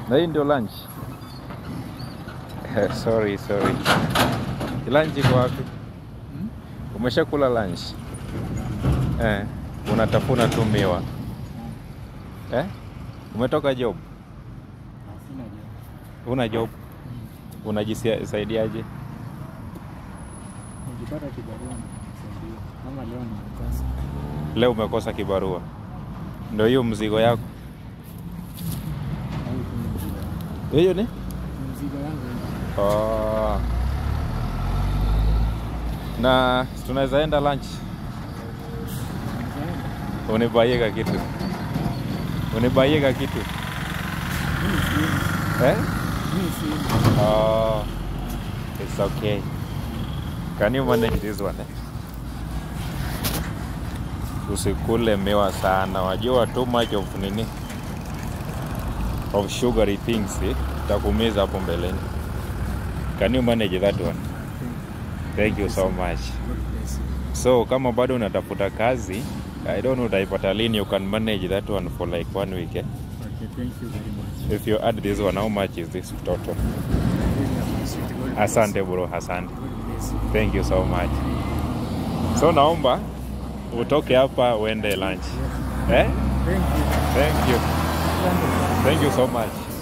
Na hii ndio lunch. sorry, sorry. Lunch iko wapi? Hmm? Umeshakula lunch? Eh, unatafuna tu miwa. Eh? Umetoka job? Sina job. Una job? Mm. Unajisaidiaje? Nikipata kibarua nitasaidia. Kama leo nimekosa. Leo umekosa kibarua, ndio hiyo mzigo yako Au tu ni mzigo wangu. hiyo ni Ni mzigo wangu. oh. Na tunaweza enda lunch, Nizaenda. unibaiega kitu, unibaiega kitu Mimi sina. eh? Mimi sina. Oh, it's okay. Can you manage this one? eh? Usikule miwa sana, wajua too much of nini of sugary things eh? Takumiza hapo mbeleni. Can you manage that one? Thank you so much. God bless you. So kama bado unatafuta kazi, I don't know utaipata lini, you can manage that one for like one week. Eh? Okay, thank you very much. If you add this one, how much is this total? I really appreciate it. God bless Asante you. bro, asante. God bless you. Thank you so much. So naomba utoke hapa uende lunch. Yes. Eh? Thank you. Thank you. Asante. Thank you so much.